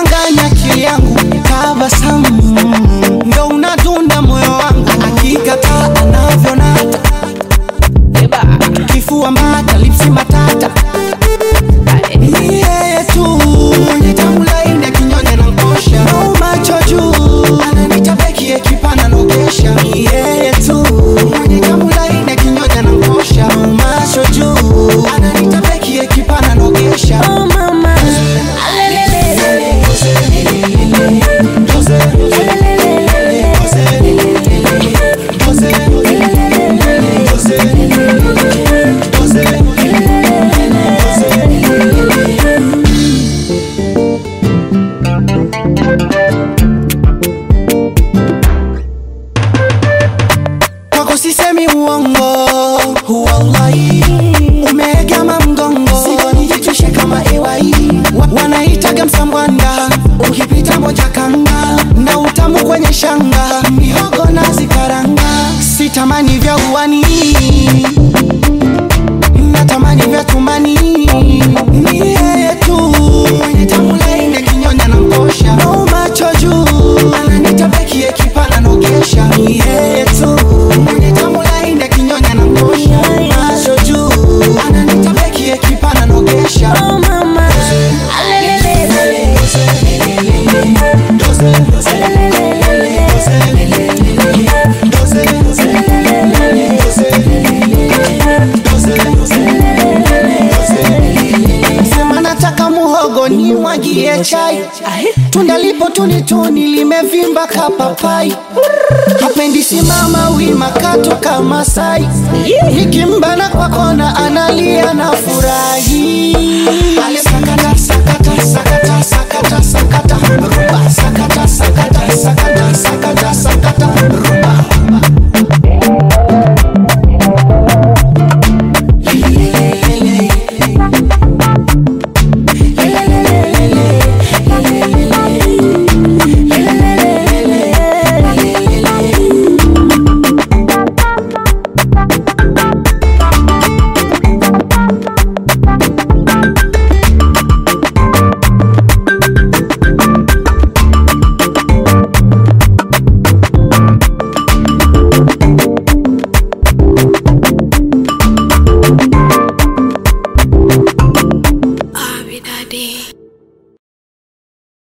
unachanganya akili yangu, tabasamu ndo unadunda moyo wangu, akikataa anavyonata kifua mbata, lipsi matata ni yeye tu mwenye tamu laini akinyonya na nkosha au macho juu ananita beki ekipana nogesha ni yeye tu mwenye tamu laini akinyonya na nkosha au macho juu ananita beki ekipana nogesha Oh mama, alelelele, kwako sisemi uongo, wallahi umeegama mgongo, sigonijitwishe kama iwai Wa- wanaitaga msambwanda, ukipita moja kanga na utamu kwenye shanga, mihogo na zikaranga, sitamani vya uwani natamani vya tumbani, ni yeye tu mwenye tamu laini akinyonya na nkosha, au macho juu ananita beki ekipana nogesha, ni yeye tu mwenye tamu laini akinyonya na nkosha, macho juu ananita beki ekipana nogesha. oh mama, alelelele, Sema nataka muhogo ni mwagie chai, tunda lipo tuni tuni limevimba kapapai, hapendi simama wima kato kama sai, nikimbana kwa kona analia na furahi, alisaka